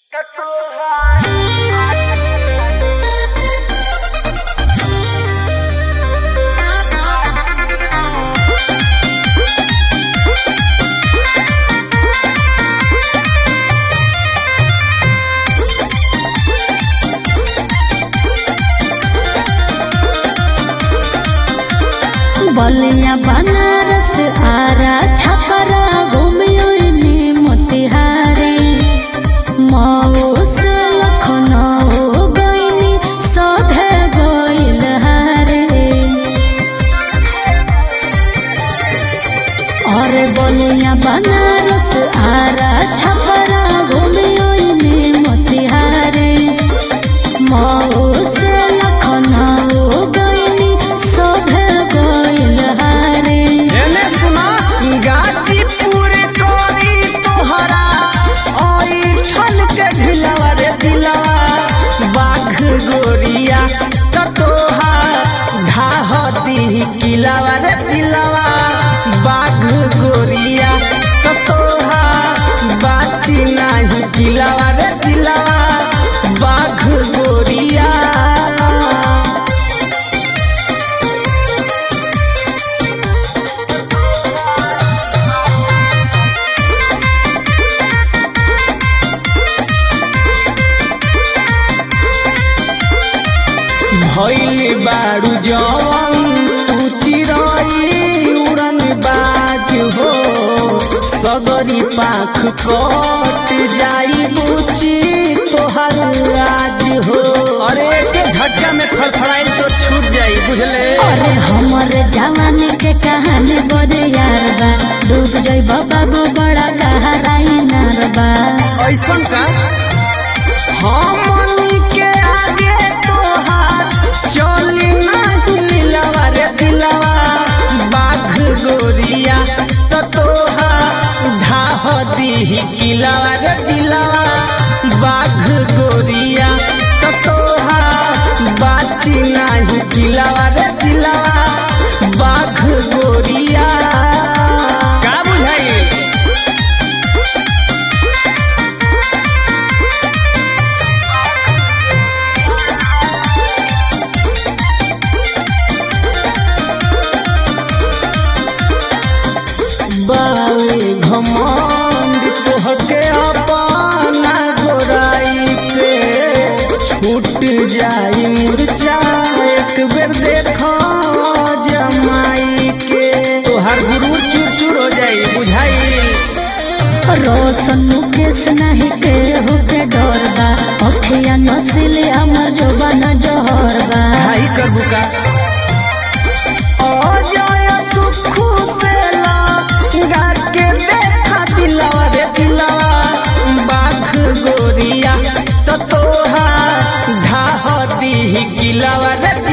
बलिया बनारस आरा छपरा घूमियो ने मोतिहारी मऊ से लखनऊ गईनी सधे गईल हारे और बलिया बनारस आरा छपरा घूमियो ने मोतिहारी मऊ से लखनऊ गईनी सधे गईल हारे एने सुना गाजीपुर कोरी तोहरा ओई ठन के ढिलवा रे दिलवा बाघ गोरिया त तोहा ढाह दी किलावा रे जिलवा बाघ गोरिया त तोहा बाची नाही किलावा रे जिलवा बाघ गोरिया भइल बारू जवन तू चिरई उड़न बाज हो सगरी पाख कट जाई बुची तोहर राज हो अरे के झटका में फड़फड़ाइल तो छूट जाई बुझले अरे हमर जवानी के कहानी बड़े यार बा डूब जइब बाबू बड़ा गहराई नार बा ऐसन का हमनी के आगे तोहार चली नाही लीलावा रे दिलावा बाघ गोरिया त तोहार ढाह दीही किलावा रे जिलावा बाघ गोरिया त तोहार बाची नाही किलावा रे जिलावा बाघ गोरिया का बुझाई बावे घमंड तोहके अपना गोराई पे छूट जाई मुरझा एक बेर देखो जमाई के तोहर गुरूर चूर चूर हो जाई बुझाई रोशन मुकेश नहीं के होके डर बा अखिया नसिले हमर जवान जोहर बा भाई कर बुका अजय सुखु से गा के देखा दिलावा रे दिलावा बाघ गोरिया तो तोहा ढाह दी किलावा रे